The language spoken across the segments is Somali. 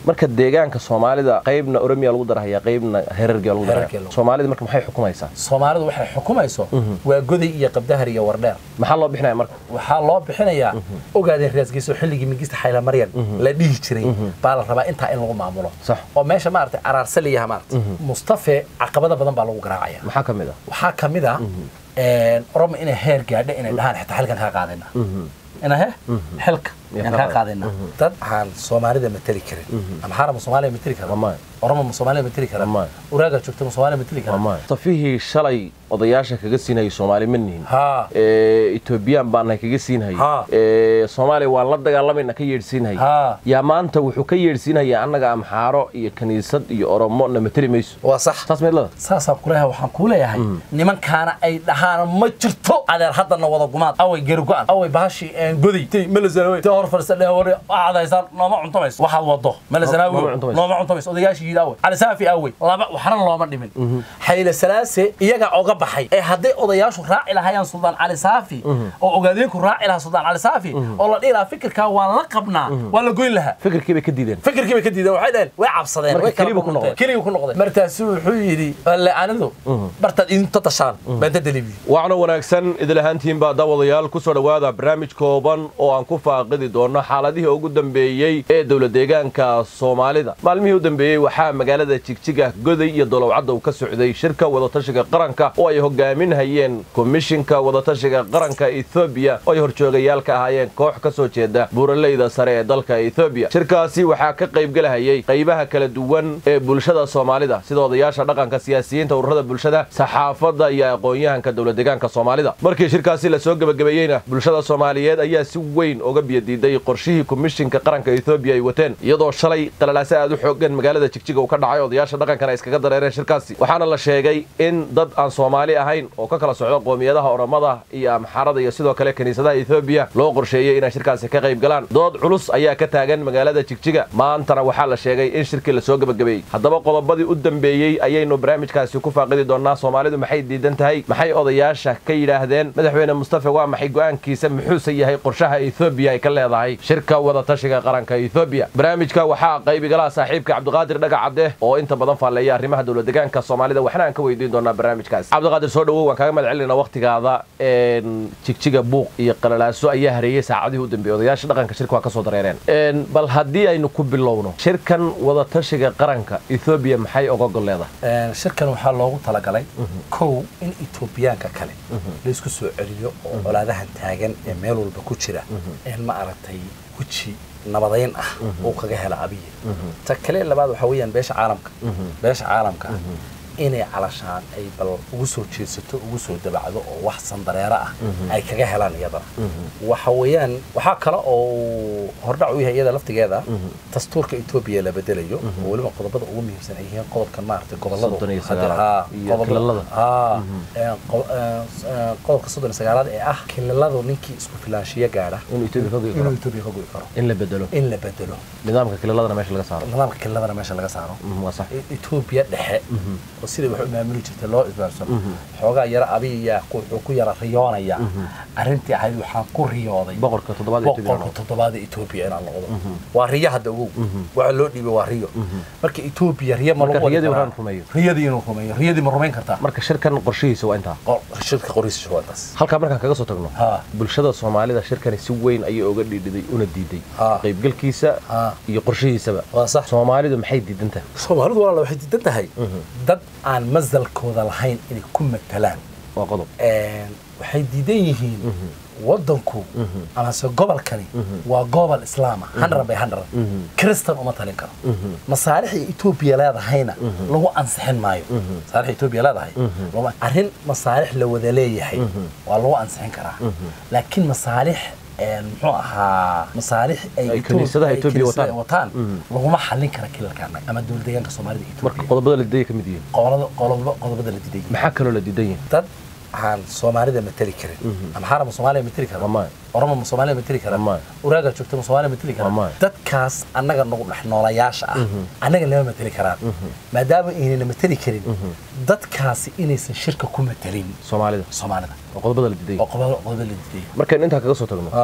marka deegaanka soomaalida qaybna oromiya lagu darahaya qaybna herargiya lagu Herargiya darahaya lagu- soomaalida marka maxay xukumaysaa soomaalidu waxay xukumayso waa goday iyo qabdahar iyo wardheer maxaa loo bixinaya marka waxaa loo bixinayaa ogaadeen raasgiiso xilligii mingista xaylamaryan la dhihi jiray baa la rabaa intaa in lagu maamulo Sax. oo meesha maaragtay araarsaliyaha maaragtay mustafe caqabada badan baa lagu garaacaya maxaa ka mid ah waxaa ka mid ah oromo inay heer gaadho inay dhahaan xitaa xilkan kaa qaadayna ina he xilka Iyo yaan kaa kaa qaadayna dad aan soomaalida mateli karin ama xaram soomaaliya mateli kara Wallahi. oromo ma soomaaliya mateli kara Wallahi. uraaga joogta ma soomaaliya mateli kara safihii shalay odayaasha kaga siinayay soomaali ma nihin haa Ee, etoobiyaan baana kaga siinhayay Ha. Ee, soomaaliya waan la dagaalamayna ka yeedhsiinhayay Ha. yaa maanta wuxuu ka yeedhsiinhayaa annaga amxaaro iyo kaniisad iyo oromo na mateli mayso waa sax saas meedlada saasaan kuleeyahay waxaan kuu leeyahay nimankaana ay dhahaan ma jirto adeer haddana wada gumaad away geri go-an away bahashii goday tay melazanawe ta hor fadhiista dheh hore waxaad haysaan nooma cuntamayso waxaad wado Nooma melazanawe cuntamayso. nooma cuntamayso odayaashii yidhi awey cali saafi awey laba waxna looma dhimin xayle salaase iyagaa oga baxay ee hadday odayaashu raaci lahayaan suldaan cali saafi oo ogaadeenku raaci lahaa suldaan cali saafi oo la dhihi lahaa fikirkaa waan la qabnaa waa la goyn lahaa fikirkii bay ka diideen fikirkii bay ka diideen waxay dhaheen way cabsadeen Marka way kala kelibu ku burburteen. noqday. kelibu ku noqday markaasu wuxuu yidhi alle anidu bartaad idinta tashaan baan dadalibi wacno wanaagsan idil ahaantiinba daawadayaal ku soo dhowaada barnaamij kooban oo aan ku faaqidi doono xaaladihii ugu dambeeyey ee dowla deegaanka soomaalida maalmihii u dambeeyey waxaa magaalada jigjiga goday iyo dolowcadda uu ka socday shirka wadatashiga qaranka oo ay hogaaminhayeen komishinka wadatashiga qaranka ethoobiya oo ay horjoogayaal ka ahaayeen koox ka soo jeeda buuraleyda sare ee dalka ethoobiya shirkaasi waxaa ka qaybgelahayay qaybaha kala duwan ee bulshada soomaalida sida odayaasha dhaqanka siyaasiyiinta ururada bulshada saxaafadda iyo aqoon-yahanka dowla deegaanka soomaalida markii shirkaasi lasoo gebagabeeyeyna bulshada soomaaliyeed ayaa si weyn uga biyadiiday qorshihii komishinka qaranka ethoobiya ay wateen iyadoo shalay qalalaase aad u xoogan magaalada jigjiga uu ka dhacay odayaasha dhaqankana ay iskaga dareereen shirkaasi waxaana la sheegay in dad aan soomaali ahayn oo ka kala socda qoomiyadaha oromada iyo amxarada iyo sidoo kale kiniisadaha ethoobiya loo qorsheeyey inay shirkaasi ka qayb galaan dood culus ayaa ka taagan magaalada jigjiga maantana waxaa la sheegay in shirkii lasoo gebagabeeyey haddaba qodobadii u dambeeyey ayaynu barnaamijkaasi ku faaqidi doonaa soomaalidu maxay diidan tahay maxay odayaasha ka yidhaahdeen madaxweyne mustafe waa maxay go'aankiisa muxuuse yahay qorshaha ethoobiya ay ka leedahay shirka wadatashiga qaranka ethoobiya barnaamijka waxaa qaybigalaha saaxiibka cabdiqaadir dhagacadde oo inta badan faalleeya arrimaha dowla deegaanka soomaalida waxna aan ka weydiin doonaa barnaamijkaas cabdiqaadir soo dhowow waan kaaga mahad celinaa waqtigaada een, jigjiga buuq iyo qalalaaso ayaa hareeyey saacadihii u dambeeyey odayaasha dhaqanka shirka waa ka soo dareereen Een, bal haddii aynu ku bilowno shirkan wadatashiga qaranka ethoobiya maxay oga gol leedahay shirkan waxaa loogu talagalay kow in etoobiyaanka kale laysku soo celiyo oo colaadahan taagan ee meel walba ku jira in ma aragtay weji nabadayn ah uu kaga hela abiye ta kale labaad waxaa weeyaan beesha caalamka beesha caalamka ah inay calashaan ay bal ugu soo jeedsato ugu soo dabacdo oo wax sandareero ah ay kaga helaan iyadana waxa weeyaan waxaa kale oo hordhac u yahay iyada laftigeeda dastuurka etoobiya la bedelayo oo weliba qodobada ugu muhiimsan ay yihiin qodobkan maaragtay goboladu Soddon iyo hadda- sagaalaad haa, iyo qodobada- kilalada. haa, ee, qo- ee, ee, qodobka soddon iyo sagaalaad ee ah kilaladu ninkii isku filaanshiyo gaadha inuu etoobiya ka go'i inuu karo etoobiya ka go'i karo in la bedelo in la bedelo nidaamka kilaladana meesha laga saaro nidaamka kilaladana meesha laga saaro Mhm, waa sax etoobiya dhexe oo sidai wax u maamuli jirtay loo isbaarsano xoogaa yara abiyaa wuxuu ku yara riyoonaya arrintii ahayd waxaan ku riyooday boqorka toddobaad ee Ethiopia boqolka toddobaad ee etoobiya inaan noqdo waa riyo hadda ogow waxa loo dhiibay waa riyo marka etoobiya riyo ma Marka lagu wadi riyadii karaa? waraan rumeeyo. riyadii inuu rumeeyo riyadii ma rumayn kartaa marka shirkan qorshihiisa waa intaa Qor- shirka qoriisa waa taas halkaa markaan kaga soo tagno Ha. bulshada soomaalida shirkani si weyn ayay uga dhiidhiday una diiday Ha. qaybgalkiisa Ha. iyo qorshihiisaba waa sax soomaalidu maxay diidan tahay soomaalidu walaala waxay diidan tahay dad aan masalkooda lahayn inay ku matalaan waa qodob Een, waxay diidan yihiin wadanku amase gobolkani waa gobol islaama hundred by hundred kristan uma talin karo masaalixda etoobiya leedahayna lagu ansixin maayo masaalixda etoobiya leedahay laguma- arrin masaalix la wada leeyahay waa lagu ansixin karaa laakiin masaalix een, muxuu ahaa masaalix ay Ay Ethiopia- kiniisadaha ay Ethiopia kiniisadaha wataan. wataan laguma xallin kara kilalkaana ama dowlad deegaanka soomaalida marka etoobiya qodobada la diidaya ka mid yihiin qodobada qodobada qodobada la diiday maxaa kaloo la diidan yahay dad aan soomaalida mateli karin ama xaram ma soomaaliya mateli kara Waa maya. oromo ma soomaaliya mateli kara Waa maya. uraaga joogta ma soomaaliya mateli Waa kara maya. dadkaas annaga nagu dhex noolayaasha ah annaga lama mateli karaan maadaama aynana mateli karin dadkaasi inaysan shirka ku matelin soomaalida soomaalida waa qodobada la diidan oo yahay qodobada qodobada la diiday markaan intaa kaga soo tagno Ah,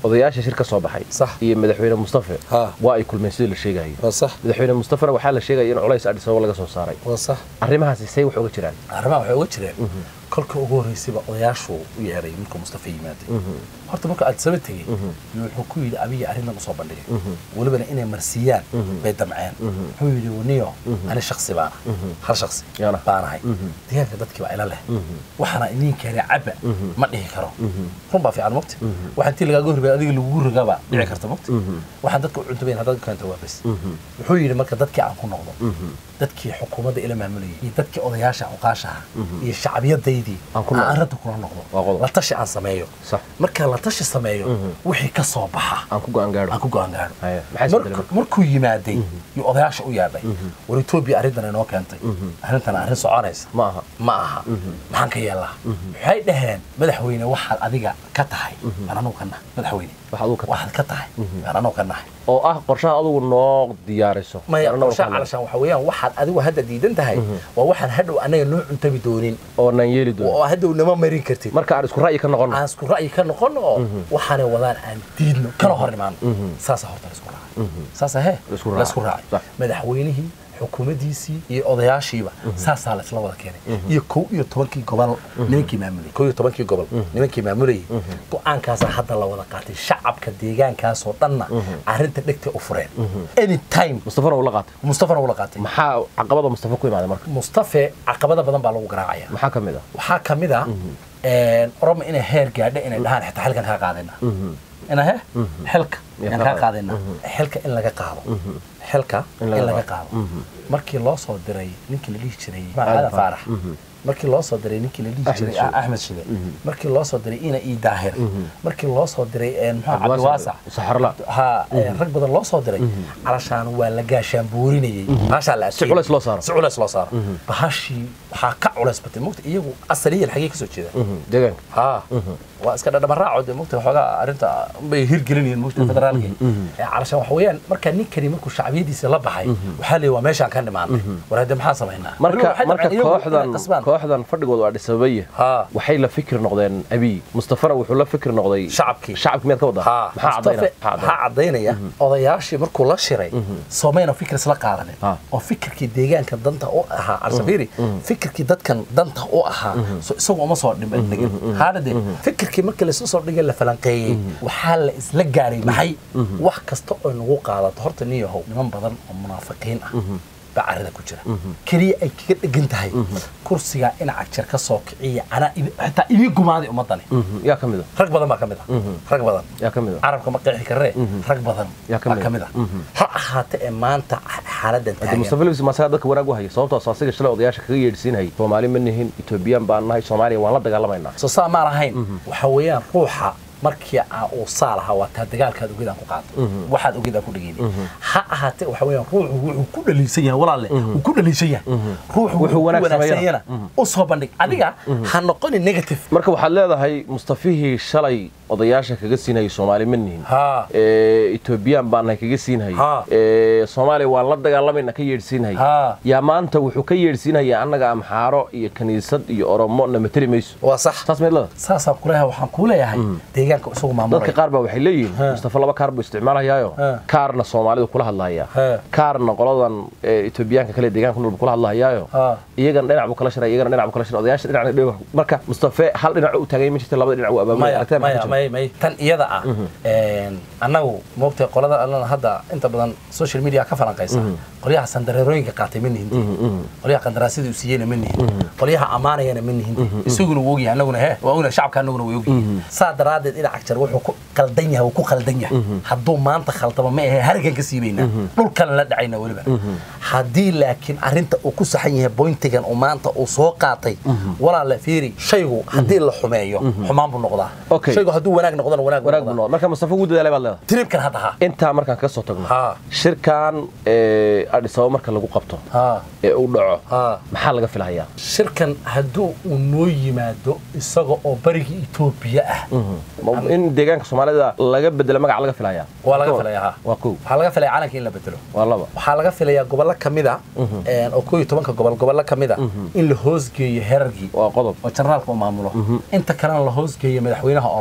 odayaasha shir ka soo baxay Sax. iyo madaxweyne mustafe Ha. waa ay kulmeen sidii la sheegayo waa sax madaxweyne mustafena waxaa la sheegaya in culays adis ababa laga soo saaray waa sax arrimahaasi say wax uga jiraan arrimaha waxay uga jireen kolka ugu horreysayba odayaashu u yeeray markuu mustafa yimaaday horta markuu addisaba tegey yuu wuxuu ku yidhi abiga arrintan usoo bandhigay welibana inay marsiiyaan bay damceen wuxuu yidhi waniyo ani shaksi baana hal shaksi Yana. baanahay deegaanka dadkii baa ila leh waxaana idin keenay cabba ma dhihi karo run baa fiican mogta waxaan tii lagaaga horreeyay adiga lagugu rogaba dhici karta mogta waxaan dadka u cuntabayn haddaad keento waa bes wuxuu yidhi marka dadkii aan ku noqdo dadkii xukuumadda ila maamulayay iyo dadkii odayaasha cuqaashaha iyo shacbiyadaydii Aan ku aan noqdo. arrinta kula noqdo Waa qodob. la tashi aan sameeyo Sax. marka la tashi sameeyo wixii ka soo baxa aan ku go'aan gaadho aan ku go'aan gaadho Haya, maxaa isbedelay Marku- markuu yimaaday yuu odayaasha u yeedhay war etoobiya arrintan inoo keentay arrintan arrin soconaysa ma aha ma aha maxaan ka yeelaa waxay dhaheen madaxweyne waxaad adiga ka tahay baan anugu ka nahay madaxweyne wax aduu ka waxaad ka tahay baan anugu ka nahay oo ah qorshaha adugu noo diyaariso maya Annagu qorshaha ka hadlayno. calashaan waxa weeyaan waxaad adigu hadda diidan tahay waa waxaan hadhow annaga noo cuntabi doonin oo naan yeeli doono oo hadhow nama marin kartid marka aan isku ra'yi ka noqono aan isku ra'yi ka noqono oo waxaanay wadaan aan diidno kala hor imaano saasa horta la isku raacay saasa he La isku raacay. la isku raacay Sax. madaxweynihii xukuumaddiisii iyo odayaashiiba saasaa la isla wada keenay iyo kow iyo tobankii gobol nimankii maamulayay kow iyo tobankii gobol nimankii maamulayay go-aankaasaa hadda la wada qaatay shacabka deegaankaasoo dhanna arrinta dhegtay u fureen anytime mustafana uu la qaatay mustafana uu la qaatay maxaa caqabada mustafa ku imaaday marka mustafe caqabada badan baa lagu garaacaya maxaa ka mid ah waxaa ka mid ah oromo inay heer gaadho inay dhahaan xitaa xilkan kaa qaadayna ina he xilka Ya yaan ka kaa qaad- qaadayna xilka in laga qaado xilka In in laga laga qaado. qaado markii loo soo diray ninkii la dhihi jiray Aadan aadan Faarax. faarax markii loo soo diray ninkii la dhihi Axmed jiray Shide. axmed shide markii loo soo diray ina ii daahir markii loo soo diray muxuu Cabdiwaasic cabdiwaasac Saxarla. ha rag badan loo soo diray calashaan waa la gaashaan boorinayay bahashaa la Si culays loo saaro. si culays loo saaro bahashii waxaa ka culays batay mogta iyagu asaliyan xagee kasoo jeeda deegaanka ها waa iska dhadhamaraaco de mogta waxoogaa arrinta bay hirgelinayeen mogta federaalki calashaan waxa weeyaan markaa ninkani markuu shacbiyadiisa la baxay waxaa leeyahay waa meeshaan ka nimaanay war hadde maxaa samaynaa marka Weliba waxay marka damceen iyagu kooxdan inay qasbaan. kooxdan fadhigoodu waa dhisabaya Ha. waxay la fikir noqdeen abiy mustafana wuxuu la fikir noqday Shacabkii. shacabki miyaad ka wadaa ها maxaa مصطفى caddaynaya waxaa caddaynaya odayaashii markuu la shiray soomayna fikir isla qaadanin Ha. oo fikirkii deegaanka danta u ahaa alsafiri fikirkii dadkan danta u ahaa so isagu uma soo dhiman dhigin haadade fikirkii markii laisla soo dhigay la falanqeeyey waxaa la isla gaaray maxay wax kasta oo nagu qaadato horta nin yahow niman badan oo munaafiqiin ah baa carrada ku jira keliya ay kaga dhegan tahay kursigaa inaca jir ka soo kiciya anaa ibi- xitaa ibii gumaaday ummadani Mhm. yaa ka mid a rag badan baa ka mid ah rag badan yaa ka mid a carabka ma qeexi karee rag badan Yaa ka baa mid ka ah. mid ah ha ahaate ee maanta xaaladan hadda taagan mustafa lewis masaga dadka wanaag u haya sababtoo asiga shalay odayaasha kaga yeedhsiinayay soomaali ma nihin etoobiyaan baan nahay soomaaliya waan la dagaalamaynaa soo saa maan ahayn waxa weeyaan ruuxa markii aa uu saa lahaa waa taa dagaalkaad ogidaan ku qaado waxaad ogidaan ku dhegeyni ha ahaate waxa weeyaan ruuxu wuxuu ku dhaliisan yahay walaalle wuu ku dhaliisan yahay ruuxu Wuxuu wuxuu wanaag wanaagsanyana u soo bandhig adiga ha noqoni negative marka waxaad leedahay mustafihii shalay odayaasha kaga siinayay soomaali ma nihin ha ee, etoobiyaan baan nahay kaga siinhayay Ha. ee, soomaaliya waan la dagaalamayna ka yeedhsiinhayay Ha. yaa maanta wuxuu ka yeedhsiinhaya annaga amxaaro iyo kaniisad iyo oromo na mateli mayso waa sax saas meed leeda saasaan kuleeyahay waxaan kuu leeyahay deegaanka isagu dadka maamulaya qaar baa waxay leeyihiin Ha. mustafa laba kaar buu isticmaalayaayo Ha. kaarna soomaalidu kula hadlahayaa Ha. kaarna qoladan ee, etoobiyaanka kale deegaanka ku nool buu kula hadlahayaayo Ha. iyagana dhinac buu kala shiray iyagana dhinac buu kala shiray odayaasha dhinacna dhinac marka mustafe hal dhinac u taagay ma jirta labada dhinac uu abaabulay maya aragtida maxaa maya ka jirta? maya maya tan iyada ah annagu moogtay qolada allana hadda inta badan social media ka falanqaysa qolyaha sandareerooyinka qaatay ma nihin qolyaha qandaraasyada uu siiyeyna ma nihin qolyaha ammaanayana ma nihin isaguna wuu ogyahay annaguna he waa ognahay shacabka annaguna way ogyihiin saa daraaddeed dhinac jar wuxuu ku qaldan yahay wuu ku qaldan yahay hadduu maanta khaldamo ma ahe hargan ka siibaynaa dhulkana la dhacayna weliba haddii laakiin arrinta uu ku saxan yahay boyntigan uu maanta uu soo qaatay walaala fiiri shaygu haddii la xumeeyo xumaan buu noqdaa Okay. shaygu hadduu wanaag noqdona wanaag buu wanaag buu noqdaa noqday marka mustafa wuu dadaalay baad leedahay tribkan hadda ha intaa markaan ka soo tagno Ha. shirkan ee, Addis Ababa marka lagu qabto ha ee uu dhaco ha maxaa laga filahayaa shirkan hadduu uu noo yimaado isaga oo barigii etoobiya ah Ma- in deegaanka soomaalida laga bedelo magac laga filahayaa waa laga filayaa ha waa kow waxaa laga filaya calanka in la bedelo waa laba waxaa laga filayaa gobollo ka mid a oo koo iyo tobanka gobol gobollo ka mid a in la hoosgeeyo herargii waa qodob oo jarnaalka uu maamulo inta kalena la hoosgeeyo madaxweynaha oromada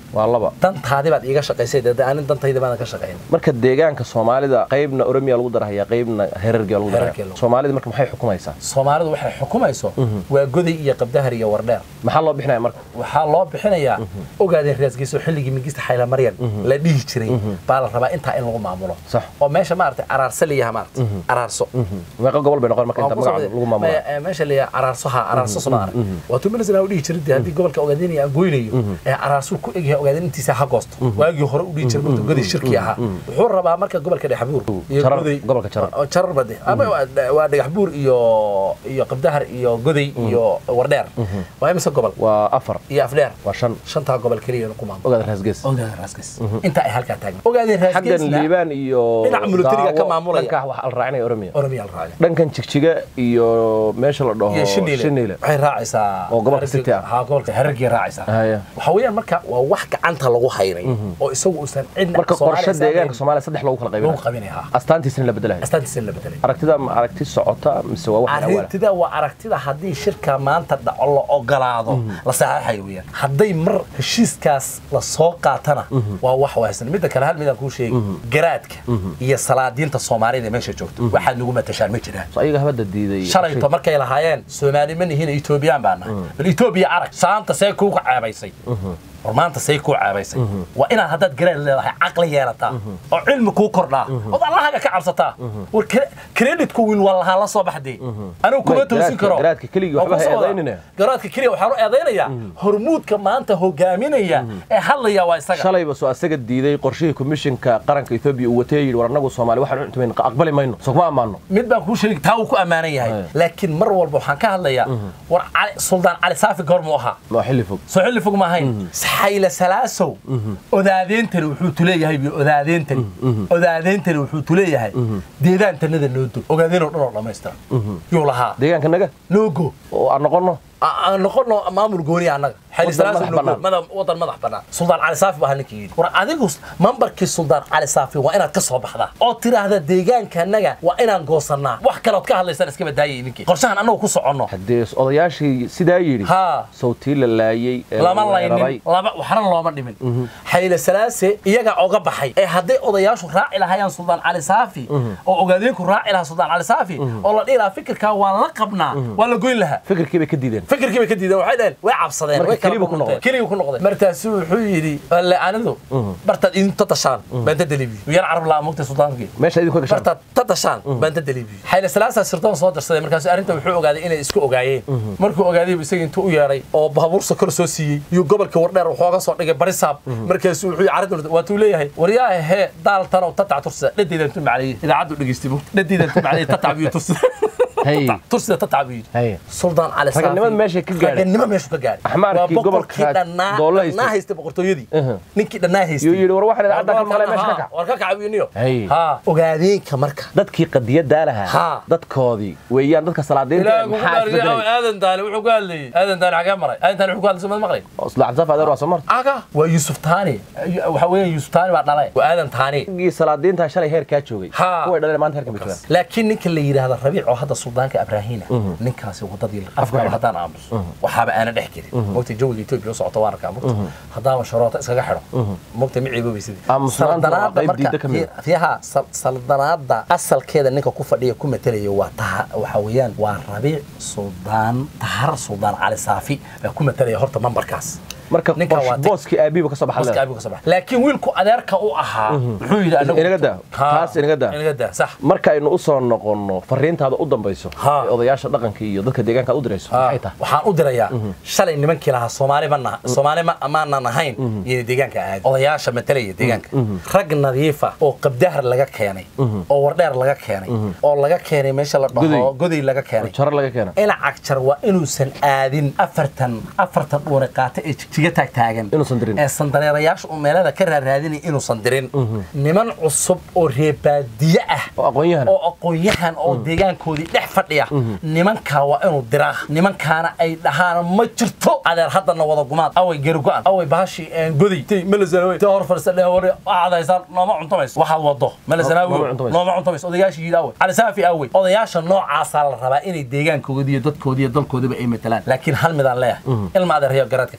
waa laba dantaadi baad iiga shaqaysay dee anin dantayda baadan ka shaqayn marka deegaanka soomaalida qaybna oromiya lagu darahaya qaybna herargiya lagu Herargee darahaya lagu- soomaalida marka maxay xukumaysaa soomaalidu waxay xukumayso waa goday iyo qabdahar iyo wardheer maxaa loo bixinaya marka waxaa loo bixinayaa ogaadeen raasgiiso xilligii mingista xaylamaryan la dhihi jiray baa la rabaa intaa in lagu maamulo Sax. oo meesha maaragtay araarso layaha maaragtay araarso meeqa gobol bay noqon marka inta magaca lagu maamula Me- eh, meesha layaha araarso ha araarso soo arag waa tuu milisana u dhihi jiray dee haddii gobolka ogaadeenaya aan goynayo ee araarsu ku egyahay ogaadeen intiisa ha goosto waagii hore u dhihi jiray markuu godii shirki ahaa wuxuu rabaa marka gobolka dhexbuur iyo Jarar, goday gobolka Jarar. oo jarar bade ama waa- waa dhagaxbuur iyo iyo qabdahar iyo goday iyo wardheer waa imise gobol waa afar iyo afdheer waa shan shantaa gobol keliya ku maamulo ogaada raasgees ogaadeen raasgees inta ay halkaa taagan ogaadeen xaggan raasgeesna liibaan iyo dhinaca militariga ka Daawo, maamulaya. dhankaa waxaa la raacinaya oromiya oromiya la raacay dhankan jigjiga iyo meesha la dhaho iyo shiniile shiniile waxay raacaysaa Oo gobolka Harargee- City ah. haa gobolka harargee raacaysaa Haya. waxa weeyaan marka waa wax gacanta lagu haynay oo isagu uusan cidna marka Soomaaliya qorshe isaan deegaanka hayn. soomaaliya saddex lagu kala lagu qaybinaya qabinaya haa astaantiisina la bedelayo astaantiisa la bedelay aragtida ma aragti socota mise waa wax awala arintida waa aragtida haddii shirka maanta dhaco la ogolaado la saxaaxayo weeyaan hadday mar heshiiskaas la soo qaatana waa wax wahsan midda kale hal midaan kuu sheegi garaadka iyo salaadiinta soomaalida ee meesha joogto waxaad nagu matashaan ma jiraan So ayaga habada diiday shalayto markay lahaayeen soomaali ma nihiin etoobiyaan baan nahay bal etoobiya arag saanta see kuuga ceebaysay war maanta say kuu ceebaysay waa inaad haddaad garaad leedahay caqli yeelataa oo cilmi kuu kordhaa ood allahaga ka cabsataa war creditku wiil waa lahaa la soo baxdee anigu kuma Ma, toosin garaadka- karo garaadka keligii waxba Waa ku ha soo wada. eedaynina. garaadka keliya waxaan u eedaynayaa hormuudka maanta hogaaminaya ee hadlaya waa isaga shalayba soo asaga diiday qorshihii komishinka qaranka etoobiya uu watay yidhi war annagu soomaali waxaan u intimayn aqbali mayno soo kuma ammaano mid baan kuu sheegi taa uu ku ammaanan yahay Haya. laakiin mar walba waxaan ka hadlayaa war cali- suldaan cali saafi goormuu ahaa waa xilli fog soo xilli fog ma ahayn xayla salaasow odaadeentani wuxuu tuleeyahay biyo odaadeentani odaadeentani wuxuu tuleeyahay deedaantanada noo dog ogaadeenoo dhan oo dhammaystira yuu lahaa deegaanka naga noogo oo aan noqono aan noqono maamul gooni annaga xayla Wadan salaasow madax noogo bannaan. mada- wadan madax bannaan suldaan cali saafi baa ninkii yidhi war adigu mambarkii suldaan cali saafi waa inaad ka soo baxdaa oo tiraahda deegaanka annaga waa inaan goosannaa wax kalood ka hadlaysaan iska badaayay ninkii qorshahan annagu ku soconno haddee odayaashii sidaa yidhi haa sawtii la laayey ee lama la weeraray. laynin lama waxna looma dhimin xayla salaase iyaga oga baxay ee hadday odayaashu raaci lahayaan suldaan cali saafi oo ogaadeenku raaci lahaa suldaan cali saafi oo la dhihi lahaa fikirkaa waa la qabnaa waa la goyn lahaa fikirkii bay ka diideen fikirkii bay ka diideen waxay dhaheen way cabsadeen Marka way kala kelibu ku noqdeen noqday. kelibu ku noqday markaasu wuxuu yidhi alle anidu bartaad idinta tashaan baan ta delibiyo yar carab laa mugtay sultaankii meesha idinku ka gashaan bartaad ta dashaan baan ta delibiyo xayla salaasaa sirdoon soo darsaday markaasu arrinta wuxuu ogaaday inay isku ogaayeen markuu ogaaday buu isaga intuu u yeedhay oo baabuur sokor soo siiyey yuu gobolka wardheer wuxooga soo dhigay barisaab markaasu wuxuu yidhi carrinta waatuu leeyahay waryaa hee daaltanow tatac tursida dhadeydan tu macaliyey idaacaddu dhegeystibo dhadeydan tu macaliyey tatac biyo tursida Hey. tursida tatac biyo Hey. suldaan cali saafi Raganimada meesha ka gaadhay. raganimo meeshu ka gaadhay Axmaarkii Waa boqorkii gobolka dhannaa doolla haystay. dhannaa haystay boqortooyadii Aha. ninkii dhannaa haystay yuu yidhi war waxaan idaacadda ka maqlay meesha ka kac war ka kacabiniyo Hey. ha ogaadeenka marka dadkii qadiyadaa lahaa Haa. dadkoodii weeyaan dadka salaadiinta ilaahay kugu maxaa dhaariyay isbedelay aadan daali wuxuu ka hadlayay aadan daali xagee maray aadan daali wuxuu ka hadlayay soo maqlay isla cabdisaaf adeer waa soo marta aga waa yuusuf taani waxa weeyaan yuusuf taani baa dhalay waa aadan taani gii salaadiinta shalay heerkaa joogay Haa. kuway dhaleen maanta heerkan bay joogaan laakiin ninka la yidhaahdo rabiic oo hadda suldaanka abraahina ninkaasi wadadii afkaaba haddaan aamuso waxaaba aana dhex gelin mogta jawiga etoobiya u socota waan arkaa mogta haddaaba sharoota iskaga xidho mogta ma ceeboobaysidii Aamusnaanta waa qayb diidda ka mid ah. fiyaha saldanaada asalkeeda ninka ku fadhiya ku matalaya waa taha waxa weeyaan waa rabiic suldaan tahar suldaan cali saafi baa ku matalaya horta mambarkaas marka Ninkan waa boos- tag- booskii aabiiba ka soo Booska baxay aabigu ka soo baxay. laakiin wiilku adeerka u ahaa muxuu yidhi anagu Inaga daa. Haa, Taas inaga daa. inaga daa sax marka aynu u soo noqonno fariintaada u dambayso Haa. ee odayaasha dhaqanka iyo dadka deegaanka aad u dirayso maxay tahay waxaan u dirayaa shalay nimankii lahaa soomaali ma naha soomaali ma amaanan ahayn iyo deegaanka aadi odayaasha matalaya deegaanka rag nadiifa oo qabdahar laga keenay oo wardheer laga keenay oo laga keenay meesha la dhaho Goday. goday laga keenay jaro laga keena ina cagjar waa inuusan aadin afartan afartan dhuune qaata ee jigjiga taag taagan Inuusan dirin. ee sandareerayaasha uu meelada ka raaraadinaya inuusan dirin niman cusub oo reebaadiye ah oo aqoon-yahan oo aqoon-yahan oo deegaankoodii dhex fadhiya nimankaa waa inuu diraa nimankaana ay dhahaan ma jirto adeer haddana wada gumaad away gerigo-an away bahashi goday tay melazanawe ta hor fadhiisa dheh hore waxaad haysaan nooma cuntamayso waxaad wado Nooma melazanawe cuntamayso. nooma cuntamayso odayaashii yidhi awey cali saafi awey odayaasha noocaasaa la rabaa inay deegaankoodii iyo dadkoodii iyo dalkoodiba ay matalaan laakiin hal midaan leeyahay ilma adeeryo garaadka ka reeba may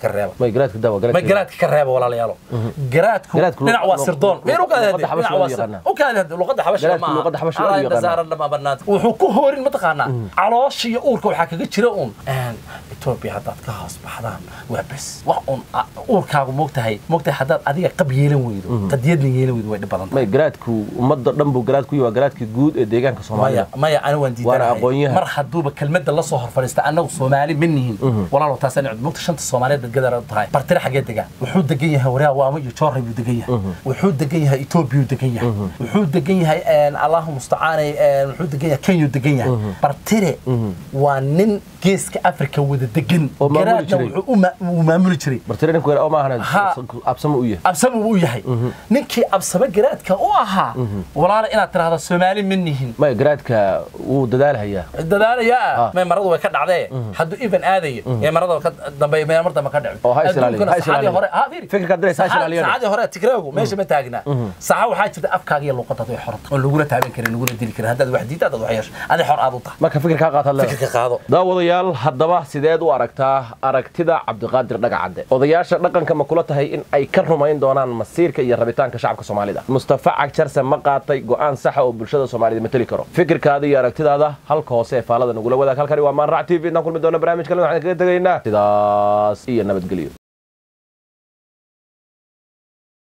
may garaadka daawa ma garaadka garaadka ka reeba walaalayaalo garaadku Garaadku dhinac waa luq- sirdoon luq- meel u kaadi luqadda xabasha waa yaqaanaa. u kaadi luqadda xabasha Garaadku ma luqadda xabasha waa yaqaanaa. wuxuu ku hoorin mataqaanaa caloosha iyo uurka waxaa kaga jira uun etoobiya haddaad ka hoos baxdaan waa bes wax uun a- uurkaagu moogtahay moogtahay haddaad adiga qab yeelan weydo qadiyadna yeelan weydo way dhib badan tahay may garaadku ummadda dhan buu garaad ku yahay waa garaadkii guud ee deegaanka maya soomaalida maya ani waan Waana aqoon-yahan. diidanahay mar hadduuba kelmadda la soo hor fadhiista annagu soomaali ma nihin walaalow taasaan cud mugta shanta soomaaliyeed baad gadar tahay bartire xaggee degaa wuxuu degan yahay waraa waamo iyo joorray buu degan yahay wuxuu degan yahay etoobiyuu degan yahay wuxuu degan yahay allahu mustacaanay wuxuu degan yahay kenyuu degan yahay bartire waa nin geeska afrika wada degan Oo maamuli garaadna jiray. wuxuu u ma- uu maamuli jiray bartire ninku oo maahana Ha. absama u yahay absame uu yahay ninkii absame garaadka u ahaa walaala inaad tiraahdo soomaali ma nihin may garaadka wuu dadaalahayaa dadaalayaa may maradu way ka dhacdee hadduu even aadayo ee marada ka dambeeyo mee mar dambe ka dhici Oo ha is ilaaliyo, ha is ilaaliyo. hore ha fiiri Fikirka diraysa ha is ilaaliyo. saacadii hore tigreegu meesha ma taagna saxa waxaa jirta afkaaga iyo luqadada way xorta oo lagula taaban karin lagula dili karin haddaad wax diidta haddaad wax yeesho adi xor aad u tahay marka fikir kaa qaataad leedahay fikirka qaado daawadayaal haddaba sideed u aragtaa aragtida cabdiqaadir dhagacadde odayaasha dhaqanka ma kula tahay in ay ka rumayn doonaan masiirka iyo rabitaanka shacabka soomaalida mustafa cagjarse ma qaatay go'aan saxa oo bulshada soomaalida mateli karo fikirkaada iyo aragtidaada halka hoose ee faalada nagula wadaag halkani waa maanrac t v intaan kulmi doona barnaamij kale waxaan kaga tegaynaa sidaas iyo nabadgelyo